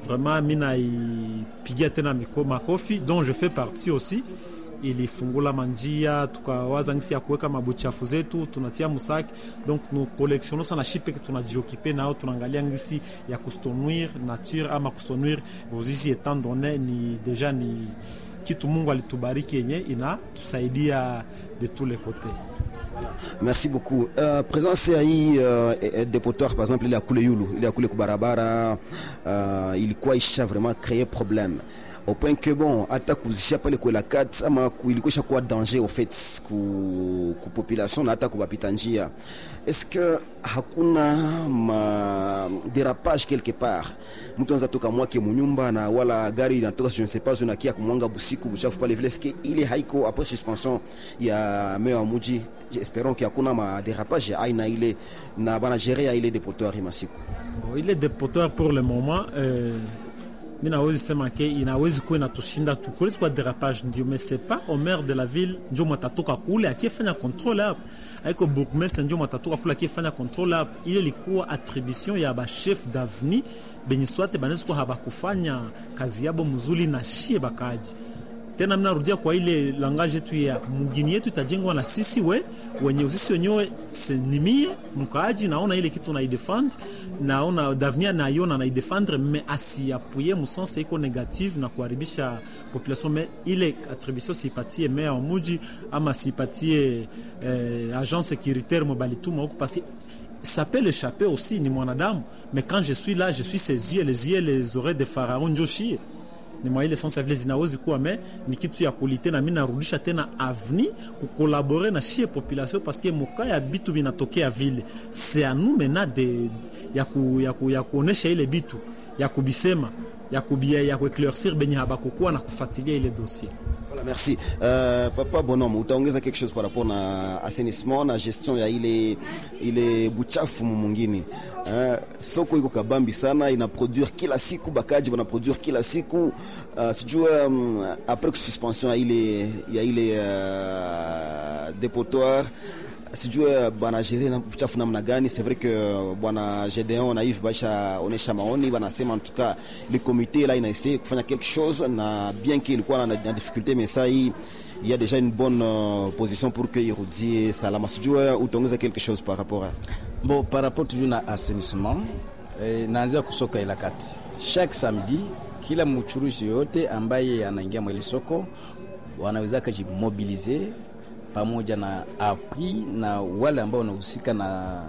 vraiment mi naipigia tena miko, makofi dont je fais partie aussi ilifungula manjia tukawaza ngisi ya kuweka mabuchafu zetu tunatia musaki donc nous collectionnons sana shipe tunajiokipe nao tunaangalia ngisi ya kustonuire nature ama kustonuire Ruzizi etant donné ni deja ni kitu Mungu alitubariki yenye inatusaidia de tous les côtés. Merci beaucoup. Uh, presence ya hii uh, depotoir par exemple ile ya kule yulu ile ya kule kubarabara uh, ilikuwa isha vraiment créer problème au point que bon hata kuzisha pale kwela kat ama ilikuwa ishakuwa danger au fait ku, ku population na hata kubapita njia est-ce que hakuna ma dérapage quelque part mtu anza toka mwake munyumba na wala gari inatoka je ne sais pas unakia kumwanga busiku buchafu pale vile est-ce que ile haiko après suspension ya meya wa muji espérons que hakuna ma dérapage ya aina ile na bana gérer ya ile depotoir masiku bon, ile depotoir pour le moment euh, mi nawezi sema ke inawezi kuwa inatushinda tu kulezi kwa derapage ndio mais c'est pas au maire de la ville njo matatoka kule akifanya contrôle hapo aiko bourgmestre njo matatoka kule akifanya contrôle hapo ile ilikuwa attribution ya ba chef d'avenue benye swate banaweza kuwa habakufanya kazi yabo mzuri na shie bakaji tena mnarudia kwa ile langage yetu ya mugini yetu itajengwa na sisi we wenye sisi wenyewe senimie mkaaji naona ile kitu naidefendre naona d'avenir naiona naidefendre me asiapuye musense iko negative na kuharibisha population me ile attribution siipatie meya wa muji ama siipatie eh, agent sécuritaire mobalituma huku parce ça peut l'échapper aussi ni mwanadamu mais quand je suis là je suis ses yeux les yeux les oreilles de pharaon njoshie ni mwa ile sense vile zinawezi kuwa me ni kitu ya kulite na mimi narudisha tena avni kukolabore na shie population parce que moka ya bitu binatokea vile c'est à nous maintenant de ya ku, ya ku, ya kuonesha ile bitu ya kubisema ya kubia ya kueclaircir benye habakukuwa na kufuatilia ile dossier Voilà, merci. Euh, Papa Bonhomme, utaongeza quelque chose par rapport na assainissement na gestion ya ile ile buchafu mwingine. Uh, soko iko kabambi sana ina produire kila siku bakaji wana produire kila siku uh, sijua um, après suspension ya ile ya ile uh, dépotoir sijue bwana gere na uchafu namna gani. C'est vrai que bwana Gedeon na Yves basha onesha maoni, banasema en tout cas le comité là inaessaye kufanya quelque chose, na bien que ilikuwa na, na difficulté mais ça hii il y a déjà une bonne euh, position pour que irudie salama. Sijue utaongeza quelque chose par rapport à Bon, par rapport toujours na assainissement eh, naanzia kusoka ila kati chaque samedi, kila mchuruzi yoyote ambaye anaingia mwele soko wanaweza kujimobilize pamoja na appui na wale ambao wanahusika na,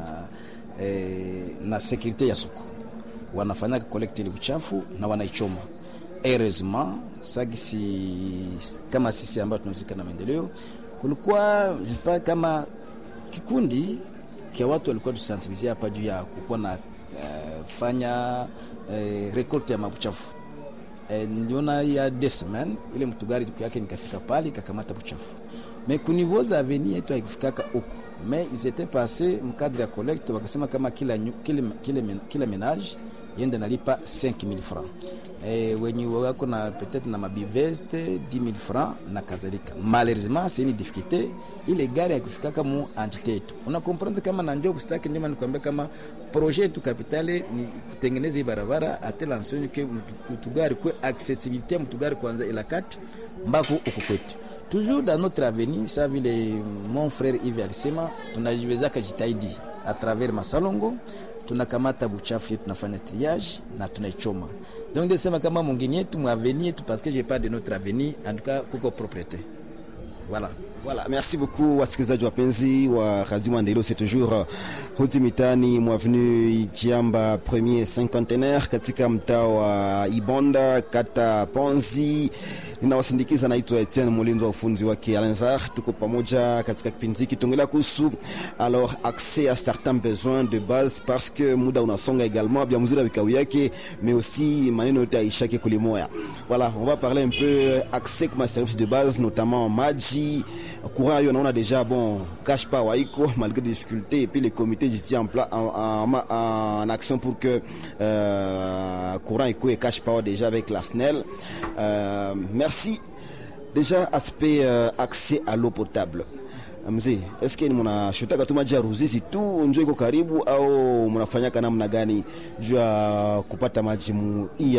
eh, na sekurite ya soko wanafanya kolekte ile uchafu na wanaichoma. Heureusement sagisi kama sisi ambao tunahusika na maendeleo, kulikuwa jipa kama kikundi kia watu walikuwa tusensibilize hapa juu ya kukuwa na uh, fanya uh, rekolte ya mabuchafu uh, niliona ya deux semaines ile mtu gari yake nikafika pale ikakamata buchafu mais ku niveau za avenir yetu haikufikaka huko mais ils étaient passés mkadre ya collecte wakasema kama kila, kila, kila, kila menage yende nalipa 5000 francs e, wenye wako na peut-être na mabiveste 10000 francs na kadhalika. Malheureusement c'est une difficulté, ile gari haikufikaka mu entité yetu. Una comprendre kama na ndio busake, ndio maana nikwambia kama projet yetu kapitale ni kutengeneza hii barabara atela enseigne que mtugari kwa accessibilité mtugari kwanza ila kati mbako uko kwetu toujours dans notre avenir sa vile mon frère Yves alisema tunajiwezaka jitahidi à travers masalongo tunakamata buchafu yetu tunafanya triage na tunaichoma donc ndesema kama mwingine yetu mwaveni yetu parce que j'ai pas de notre avenir en tout cas kuko propriété voilà Voilà, merci beaucoup wasikilizaji wapenzi wa Radio Maendeleo, c'est toujours uh, hodi mitani mwavenue Ijiamba premier cinquantenaire katika mtaa wa Ibonda kata Ponzi. Ninawasindikiza, naitwa Etienne Mulinzi wa ufunzi wake Alenzar. Tuko pamoja katika kipindi hiki tuongelea kuhusu alors accès à certains besoins de base parce que muda unasonga également bien mzuri vikao yake mais aussi maneno yote aishake kulimoya. Voilà, on va parler un peu accès kwa services de base notamment maji courant yo naona déjà bon cache pas waiko malgré des difficultés et puis les comités j'étais en, pla- en, en, en action pour que euh, courant iko et cache pas déjà avec la SNEL euh, merci déjà aspect euh, accès à l'eau potable mzee eske ni mnashotaka tu maji ya Ruzizi tu njo iko karibu au mnafanyaka namna gani juu ya kupata maji mu